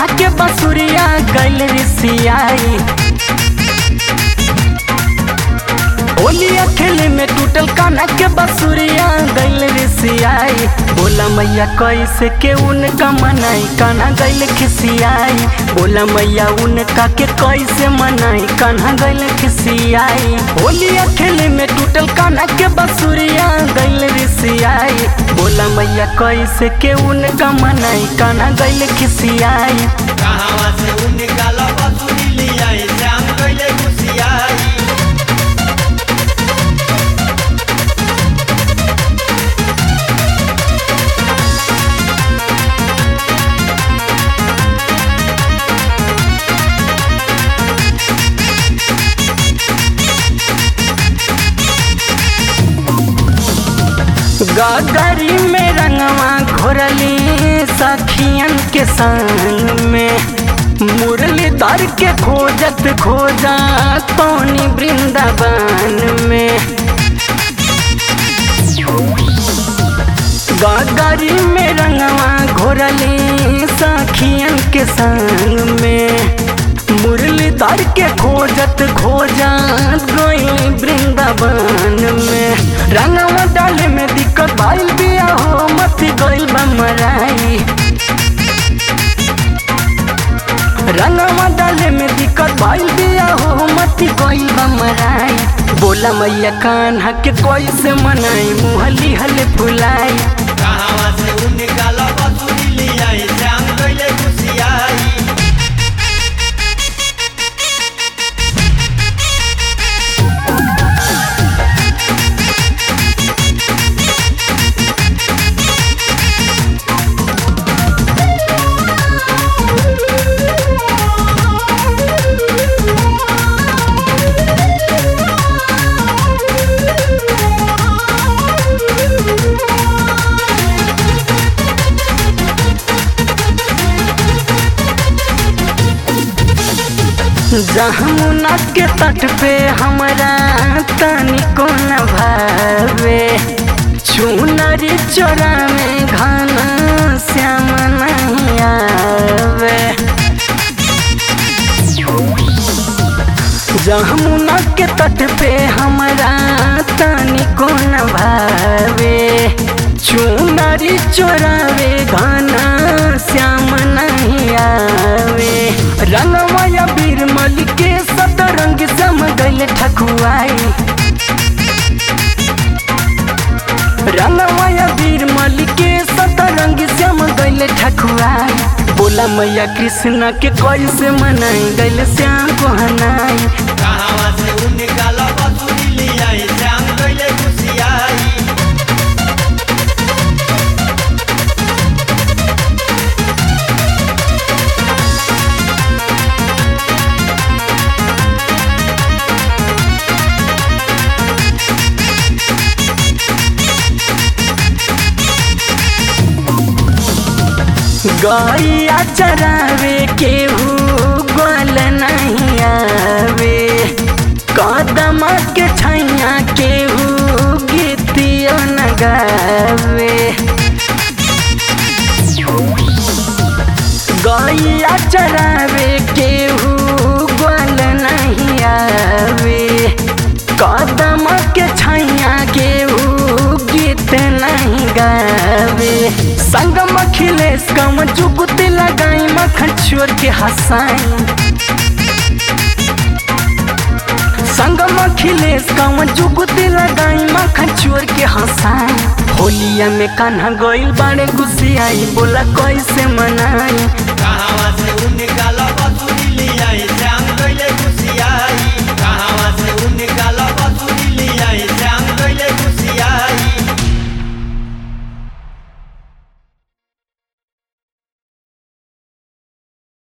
कान्हा के बसुरिया गैल रिसियाई होलिया खेले में टूटल कान्हा के बसुरिया गैल रिसियाई बोला मैया कैसे के उनका मनाई कान्हा गैल खिसियाई बोला मैया उनका के कैसे मनाई कान्हा गैल खिसियाई होलिया खेले में टूटल कान्हा के बसुरिया गैल रिसियाई बोला मैया कैसे के उनका मनाई कान्हा गैल खिसियाई कहावा से उनका लबसुरी लियाई श्याम कैले घुसियाई गगरी में रंगवा घोरली सखियन के संग में मुरलीधर के खोजत खोजा कौनी वृंदावन में गगरी में रंगवा घोरली सखियन के संग में मुरलीधर के खोजत खोजत गई वृंदावन में रंगवा डाले में दिक्कत भइल बिया हो मत गइल बमराई रंगवा डाले में दिक्कत भइल बिया हो मत गइल बमराई बोला मैया कान्हा के कैसे मनाई मुहली हले फुलाई कहावा से उनका लबसुरी लियाई श्याम कैले घुसियाई जमुना के तट पे हमरा तनिको न भावे चुनरी चोरा में घना श्याम नहीं आवे जमुना के तट पे हमरा तनिको न भावे चुनरी चोरावे घना श्याम नहीं आवे रंगमय बीरमल के सतरंग सम गल ठकुआई रंगमय बीरमल के सतरंग सम गल ठकुआई बोला मैया कृष्ण के कैसे मनाई गल श्याम को हनाई कहावा से उनका लबसुरी लियाई श्याम कैले घुसियाई गैया चरावे केहू गोल नहीं आवे कदम के छैया केहू गीतियो न गावे गैया चरावे केहू गोल नहीं आवे कदम के छैया केहू गीत नहीं गावे संगम अखिलेश कम जुगुत लगाई मखन छोड़ के हंसाई संगम अखिलेश कम जुगुत लगाई मखन छोड़ के हंसाई होलिया में कान्हा गइल बाड़े गुसियाई बोला कैसे मनाई कहावा से उनका